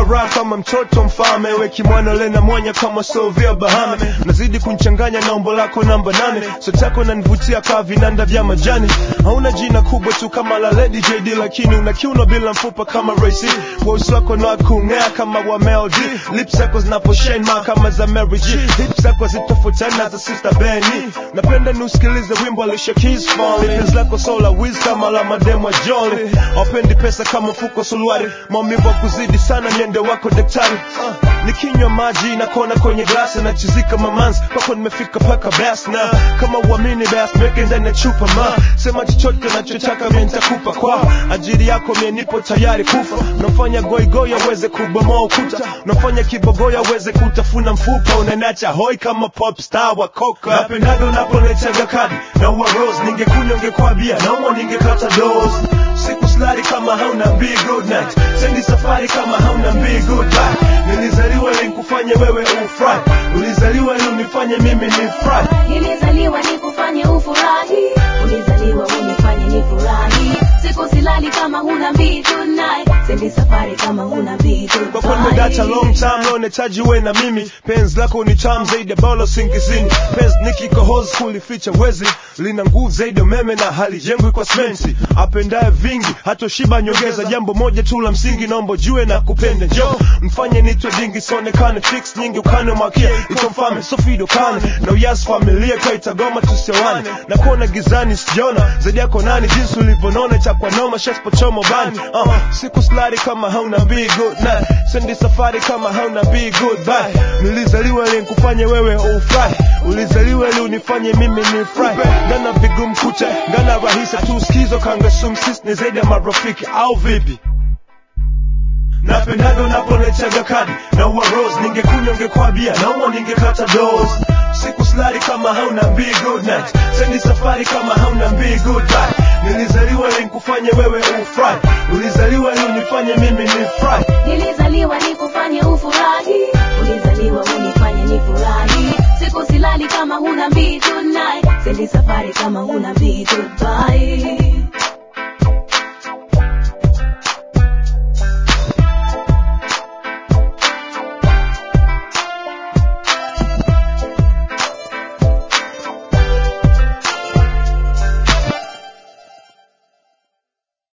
raha kama mtoto mfalme weki mwana lena mwanya kama sovia bahame nazidi kunchanganya na umbo lako namba nane sotako nanivutia kaa vinanda vya majani hauna jina kubwa tu kama la lady jd lakini una kiuno bila mfupa kama rac voice wako na kung'aa kama wa Mel D lips zako zinaposhine ma kama za Mary G hips zako zitofautiana na za sister Benny napenda niusikilize wimbo alisha Keys Falling penzi lako sola wiz kama la mademo Jolly wapendi pesa kama mfuko suluari maumivu wa kuzidi sana niende wako daktari uh, nikinywa maji na kona kwenye glasi na chizika mamanzi kwako nimefika paka bas na kama uamini bas meke ndani ya chupa ma sema chochote nachotaka mie nitakupa kwa ajili yako mie nipo tayari kufa unafanya goigoi aweze kubomoa ukuta unafanya kibogoyo aweze kutafuna mfupa unanacha hoi kama pop star wa koka napendaga unapolechaga kadi na uwa rose ningekunywa ungekwambia nauma ningekata dose siku slari kama hauna be good night sendi safari kama hauna be good life nilizaliwa ili nikufanye wewe ufurahi ulizaliwa ili unifanye mimi nifurahi Nilizaliwa nikufanye ufurahi, ulizaliwa unifanye nifurahi. Siku silali kama huna mbii tonight, sendi safari kama huna mbii kwa kweli nimedacha long time leo nahitaji uwe na mimi penzi lako ni tamu zaidi ya balo singizini penzi nikikohozi kulificha wezi lina nguvu zaidi ya umeme na halijengwi kwa sementi apendaye vingi hatoshiba nyongeza jambo moja tu la msingi naomba jue na kupenda njo mfanye nitwe dingi sionekane fix nyingi ukane makia itomfame sofido kane na uyas familia kaitagoma tusioane na kuona gizani sijaona zaidi yako nani jinsi ulivyonona chakwa noma shaspochomo bani uh, siku slari kama hauna be good night sendi safari kama hauna be good bye nilizaliwa ili nikufanye wewe ufurahi ulizaliwa ili unifanye mimi nifurahi ngana vigumu kucha ngana rahisi tu skizo kanga sumsis ni zaidi ya marafiki au vipi napendaga unapolechaga kadi na uwa rose ningekunywa ungekwambia nauma ningekata dose siku slari kama hauna be good night sendi safari kama hauna be good life nilizaliwa ili nikufanye wewe ufurahi ulizaliwa ili unifanye mimi nifurahi Nilizaliwa nikufanye ufurahi, ulizaliwa unifanye nifurahi. Siku silali kama huna mbii tonight, sendi safari kama huna mbii goodbye.